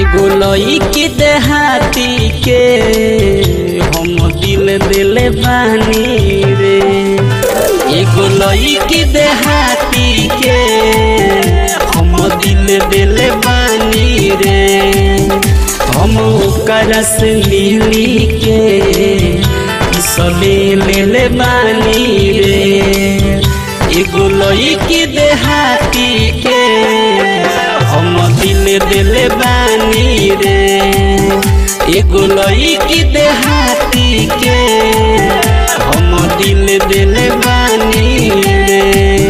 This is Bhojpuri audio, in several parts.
एगो लईकी देहाती के हम दिल दिले बानी रे एगो लईकी देहाती के हम दिल दिले बानी रे हम ओकरा से मिली के सले ले ले बानी रे एगो लईकी देहाती के हम दिल दिल बानी रे एगो लईकी देहाती के हम दिल दिल बानी रे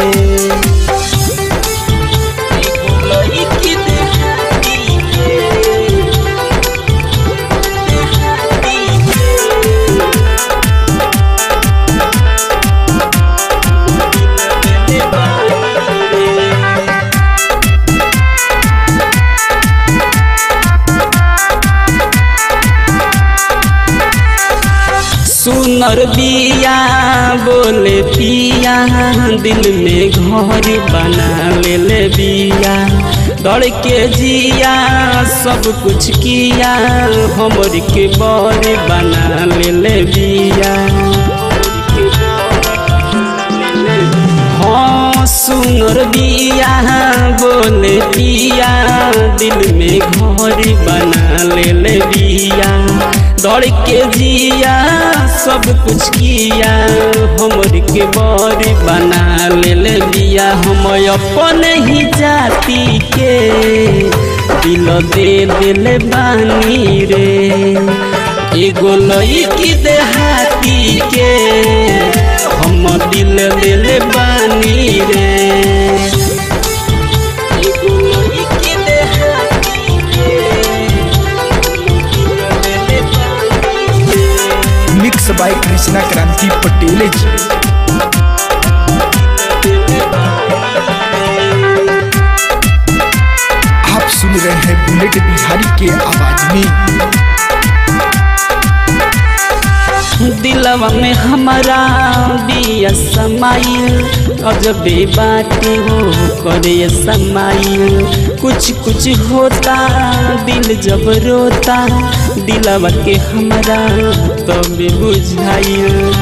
एगो लईकी देहाती के देहाती के दिल बानी रे सुनर बिया बोले पिया दिल में घर बना ले ले बिया दौड़ के जिया सब कुछ किया हमर के बर बना ले ले बिया हाँ सुनर बिया बोले पिया दिल में घर बना ले ले बिया दौड़ के जिया सब कुछ किया हमर के बर बना ले ले बिया हम अपन ही जाति के दिल दे दिल बानी रे एगो लईकी देहाती के हम दिल दिल बानी रे एगो लईकी देहाती के हम दिल दिल बानी रे। मिक्स बाय कृष्णा क्रांति पटेल जी आप सुन रहे हैं बुलेट बिहारी के आवाज में दिलवा में हमारा बिया समाइल अजबे बातें हो करे समाइल कुछ कुछ होता दिल जब रोता दिलवा के हमारा तब बुझाइल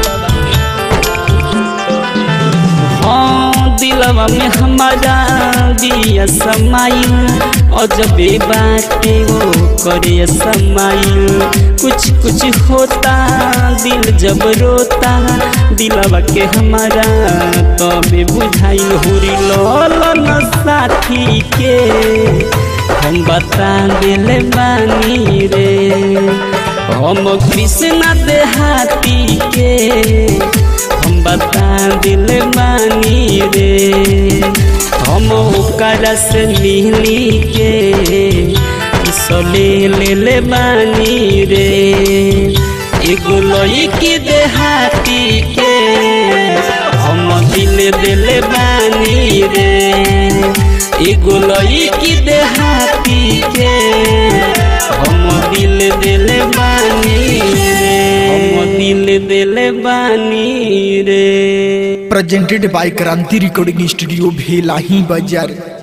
हाँ दिलवा में हमारा दिया समाइल अजबे बाटे वो करे समाइल कुछ कुछ होता दिल जब रोता दिलवा के हमारा तबे बुझाइल हुरी लोलन साथी के हम बता दिल बानी रे हम कृष्णा देहाती के हम बता दिल बानी रे हम ओकरा से मिली के सले ले ले बानी रे एगो लईकी देहाती के हम दिल दिल बानी रे एगो लईकी देहाती के हम दिल दिल बानी रे हम दिल दिल बानी रे presented by Kranti recording studio Bhelahi बाजार